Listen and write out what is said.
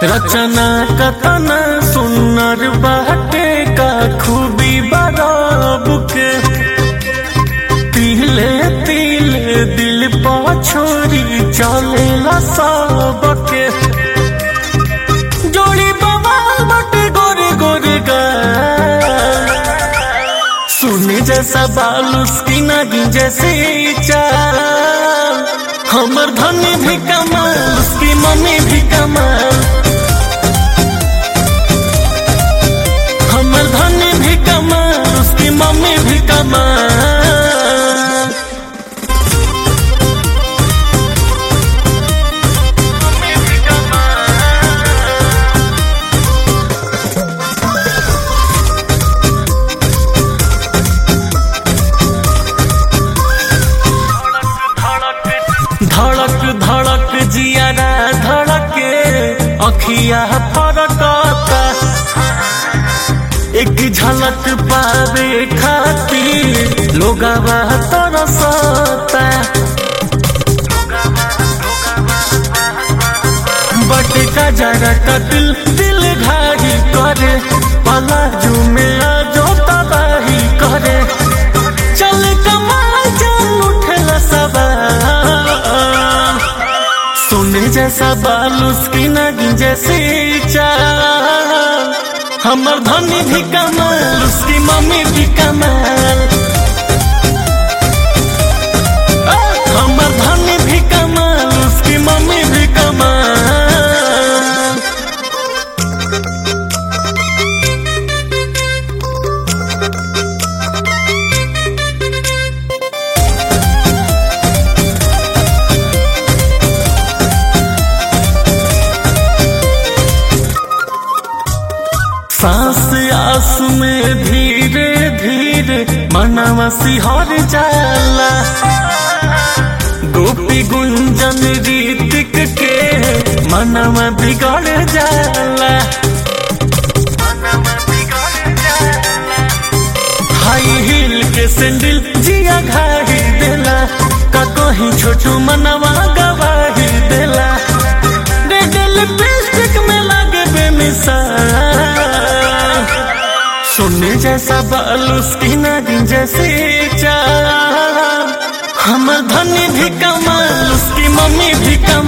रचना कतना सुन्नर बाटे का खूबी बराब के तिले तिले दिल पा छोरी चलेला सबके जोड़ी बवाल बटे गोरे गोरे गा सुने जैसा बाल उसकी नगी जैसे चाल हमर धनी भी कमाल उसकी मम्मी भी कमाल हमर धनी भी कमाल उसकी मम्मी भी कमाल धड़क धड़क जियारा धड़के अखिया फरकता एक झलक पावे खातिर लोगवा तरसता बटे का जरा का दिल दिल घारी करे पलाजू में आजो तबाही करे चल कमाल चल उठला सवाल सोने जैसा बाल उसकी नगी जैसी चाल हमर धनी भी कमाल उसकी मम्मी भी कमाल आ, हमर धनी भी कमाल उसकी मम्मी भी कमाल सांस आस में धीरे धीरे मनवा सिहर जाला गोपी गुंजन रीतिक के मनवा बिगड़ जाला हाई हिल के सैंडल जिया घाही देला का कहीं छोटू मनवा गवाही देला रेड लिपस्टिक में लागे बेमिसाल सोने जैसा बाल उसकी नागिन जैसे चाल हमर धनी भी कमाल उसकी मम्मी भी कमाल